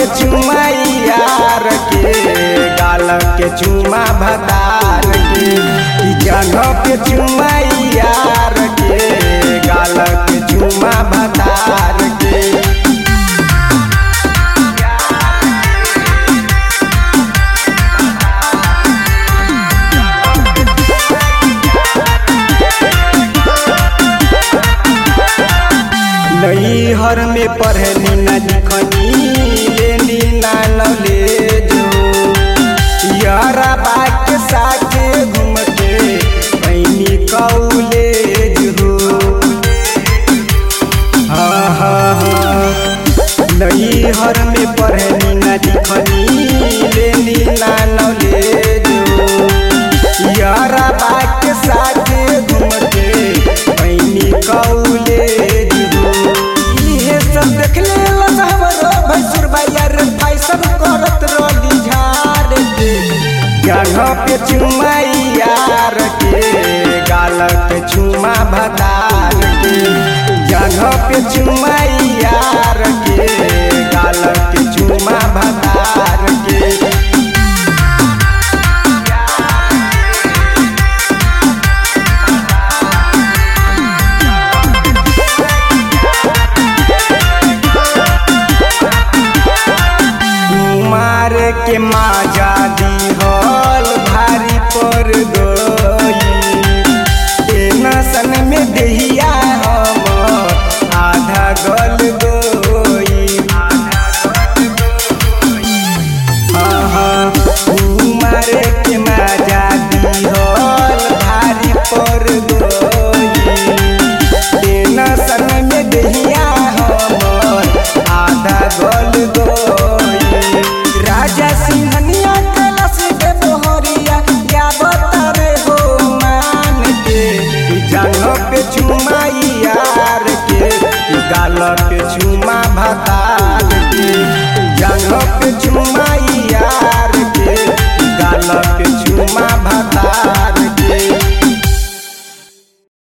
पे चुमा यार के गाल के चुमा भतार के ई जगह पे चुमा यार के गाल के चुमा भतार के नैहर में पढ़नी न लिखनी लेनी ना नॉलेज हो यारा बाग के साथे घूम के पैनी कॉलेज हो हाँ हाँ हाँ नैहर में पढ़नी न लिखनी लेनी ना नॉलेज हो यारा बाग के साथे घूम के पैनी कॉलेज हो इहे सब देख ले हमरो भैसुर भैया रे फैशन करत रही झाड़ के जगह पे चुमा यार के गाल के चुमा भतार के जगह पे चुमा यार के गाल के चुमा भतार के कुमार के माजा दिहल भारी पर गई टेंशन में देहिया हम आधा गल गई हाँ हाँ कुमार के माजा दिहल भारी पर गई टेंशन में देहिया हम आधा गल गई राजा सिंहनिया कलश के बोहरिया क्या बतावे हो मान के कि जंग पे चुमा यार के कि गाल पे चुमा भतार के जंग पे चुमा